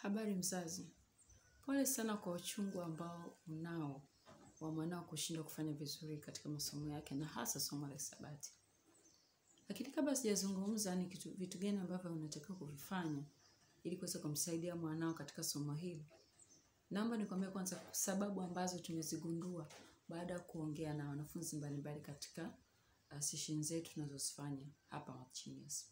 Habari mzazi, pole sana kwa uchungu ambao unao wa mwanao kushindwa kufanya vizuri katika masomo yake na hasa somo la hisabati. Lakini kabla sijazungumza ni kitu vitu gani ambavyo unatakiwa kuvifanya ili kuweza kumsaidia mwanao katika somo hili. Naomba nikwambie kwanza sababu ambazo tumezigundua baada ya kuongea na wanafunzi mbalimbali katika uh, session zetu tunazozifanya hapa Machinias.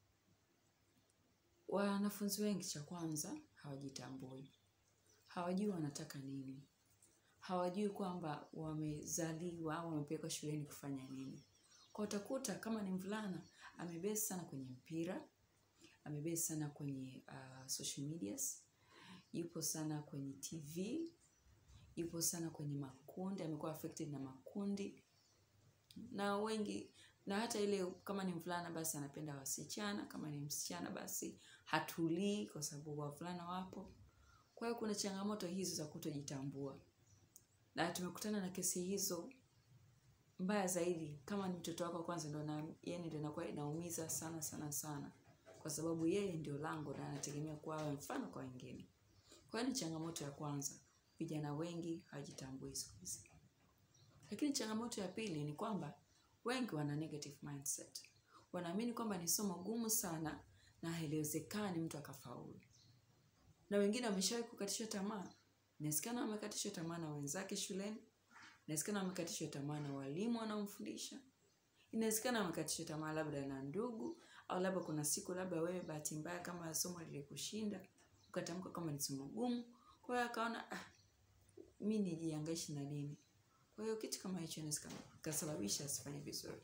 Wanafunzi wengi cha kwanza hawajitambui. Hawajui wanataka nini. Hawajui kwamba wamezaliwa au wamepelekwa shuleni kufanya nini. Kwa utakuta kama ni mvulana, amebase sana kwenye mpira, amebase sana kwenye uh, social medias, yupo sana kwenye TV, yupo sana kwenye makundi, amekuwa affected na makundi. Na wengi na hata ile kama ni mvulana basi anapenda wasichana, kama ni msichana basi hatulii kwa sababu wavulana wapo. Kwa hiyo kuna changamoto hizo za kutojitambua. Na tumekutana na kesi hizo mbaya zaidi kama ni mtoto wako kwanza ndo na yani ndio inakuwa inaumiza sana sana sana kwa sababu yeye ndio lango na anategemea kuwa awe mfano kwa wengine. Kwa hiyo ni changamoto ya kwanza. Vijana wengi hawajitambui siku hizi. Lakini changamoto ya pili ni kwamba wengi wana negative mindset. Wanaamini kwamba ni somo gumu sana na haliwezekani mtu akafaulu. Na wengine wameshawahi kukatishwa tamaa. Inawezekana wamekatishwa tamaa na wenzake shuleni. Inawezekana wamekatishwa tamaa na walimu wanaomfundisha. Inawezekana wamekatishwa tamaa labda na ndugu au labda kuna siku labda wewe bahati mbaya kama somo lilikushinda ukatamka kama ni somo gumu. Kwa hiyo akaona ah, mi nijiangaishi na nini. Kwa hiyo kitu kama hicho inaweza kasababisha asifanye vizuri.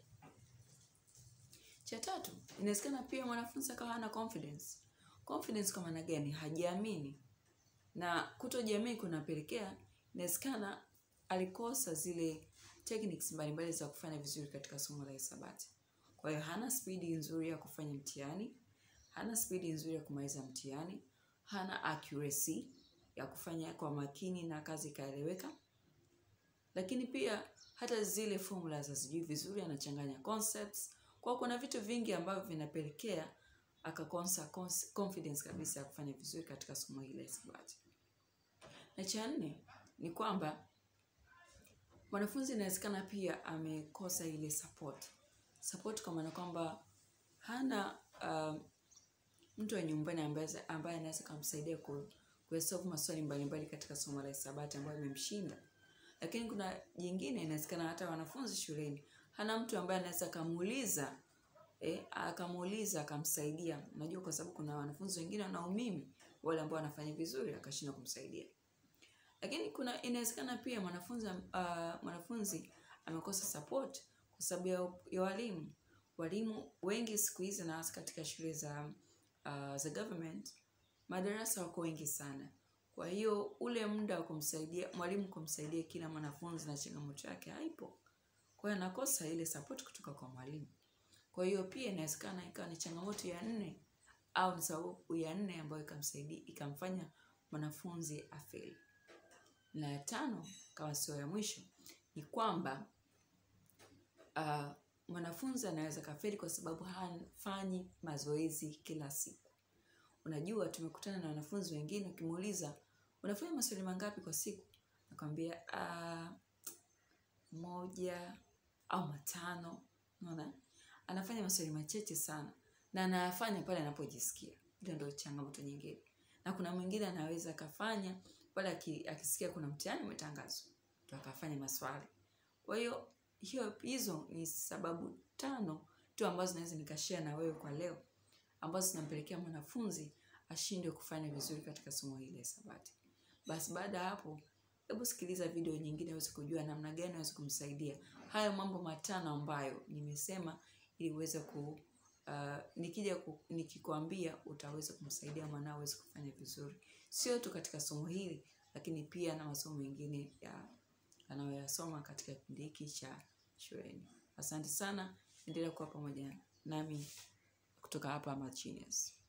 Cha tatu, inawezekana pia mwanafunzi akawa hana confidence. Confidence kwa maana gani? Hajiamini. Na kutojiamini kunapelekea inawezekana alikosa zile techniques mbalimbali za kufanya vizuri katika somo la hisabati. Kwa hiyo hana spidi nzuri ya kufanya mtihani, hana spidi nzuri ya kumaliza mtihani, hana accuracy ya kufanya kwa makini na kazi ikaeleweka. Lakini pia hata zile formulas hazijui vizuri, anachanganya concepts. Kwa kuna vitu vingi ambavyo vinapelekea akakosa confidence kabisa ya kufanya vizuri katika somo hili la hisabati. Na cha nne ni kwamba mwanafunzi inawezekana pia amekosa ile support. Support kwa maana kwamba hana uh, mtu wa nyumbani ambaye ambaye anaweza kumsaidia ku kusolve maswali mbalimbali katika somo la hisabati ambayo imemshinda. Lakini kuna jingine inawezekana hata wanafunzi shuleni hana mtu ambaye anaweza akamuuliza eh, akamuuliza akamsaidia. Unajua kwa sababu kuna wanafunzi wengine wana umimi wale ambao wanafanya vizuri akashindwa kumsaidia. Lakini kuna inawezekana pia mwanafunzi uh, mwanafunzi amekosa support kwa sababu ya, ya walimu. Walimu wengi siku hizi na hasa katika shule za uh, za government madarasa wako wengi sana. Kwa hiyo ule muda wa kumsaidia mwalimu kumsaidia kila mwanafunzi na changamoto yake haipo. Kwa hiyo anakosa ile support kutoka kwa mwalimu. Kwa hiyo pia inawezekana ikawa ni changamoto ya nne au ni sababu ya nne ambayo ikamsaidia ikamfanya mwanafunzi afeli. Na ya tano kama sio ya mwisho ni kwamba uh, mwanafunzi anaweza kafeli kwa sababu hafanyi mazoezi kila siku. Unajua tumekutana na wanafunzi wengine ukimuuliza unafanya maswali mangapi kwa siku? Nakwambia uh, moja au matano. Unaona? Anafanya maswali machache sana na anayafanya pale anapojisikia. Hiyo ndio changamoto nyingine. Na kuna mwingine anaweza akafanya pale akisikia kuna mtihani umetangazwa. Ndio akafanya maswali. Kwa hiyo hiyo hizo ni sababu tano tu ambazo naweza nikashare na wewe kwa leo ambazo zinampelekea mwanafunzi ashindwe kufanya vizuri katika somo hili la hisabati. Basi baada ya hapo, hebu sikiliza video nyingine uweze kujua namna gani unaweza kumsaidia. Hayo mambo matano ambayo nimesema ili uweze ku uh, nikija ku, nikikwambia utaweza kumsaidia mwanao aweze kufanya vizuri. Sio tu katika somo hili lakini pia na masomo mengine ya anayoyasoma katika kipindi hiki cha shuleni. Asante sana, endelea kuwa pamoja nami kutoka hapa Machinias.